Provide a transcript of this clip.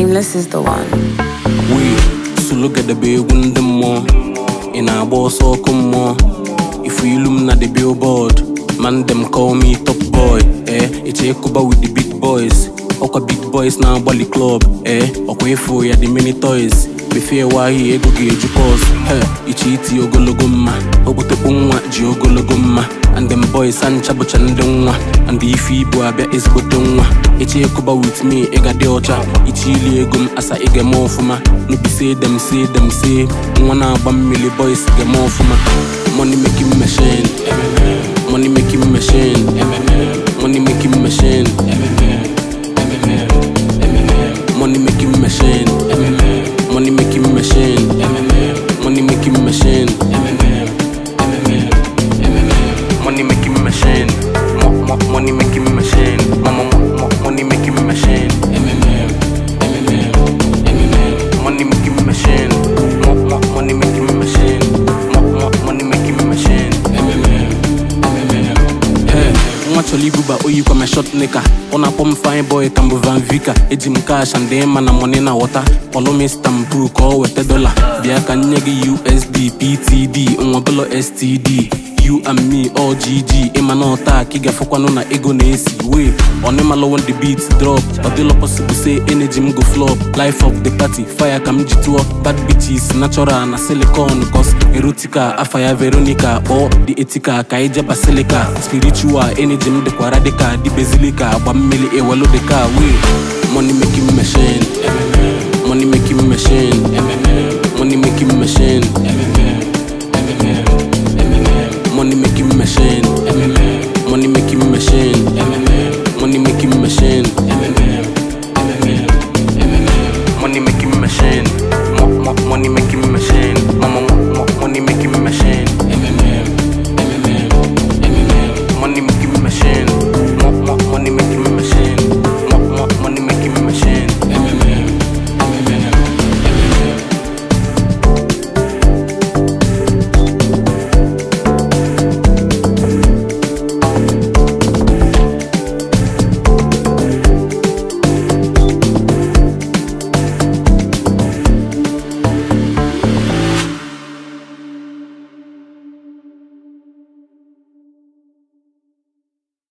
Nameless is the one. wee sologedebe egwu ndị mmụọ ị na-agba ọsọ ọkụ mmụọ ifu ilu m na the billboard man dem call me top boy eh eche ịkụba with the big boys ọkwa big boys na-agbalị club eh ọkwa ịfụ ya the many toys befie wahi ego ga-eju pos he iche iti ogologo mma okpotokpo nwa ji ogologo mma and them boys ancha bụcha ndị nwa and ife ibu abịa ezigbote nwa eche ịkụba with me ịga dị ọcha iche ili ego m asa ị ga-eme ọfụma n'obi say dem say dem say nwa na-agba mmiri boys ga-eme ọfụma money making machine money making machine money making machine money making machine money making machine money making machine money making machine Mo- mo- money making machine Mo- mo- mo- money making machine money making machine Mo- mo- money making machine Mo- mo- money making machine Hey, nwa chọrọ ibuba oyikwa ma shot nika ọ na-akpọ m fine boy ka mbụ van vika eji m cash and ịma na money na wọta kpọlụ m istanbul ka ọ weta dola bịa ka nye gị usd ptd nwabụlọ std you and me all gg ịma na ọta ka ị ga-afụkwanụ na ego na-esi wee ọnịmalụ when the beat drop ọ dịlọ possible say energy m go flop life of the party fire ka m ji tụọ bad bitches natural na silicon cos erotica afa ya veronica kpọọ the etika ka ije basilica spiritual energy m dịkwa radical dị bezilika agba mmiri ewelu dịka wee money making machine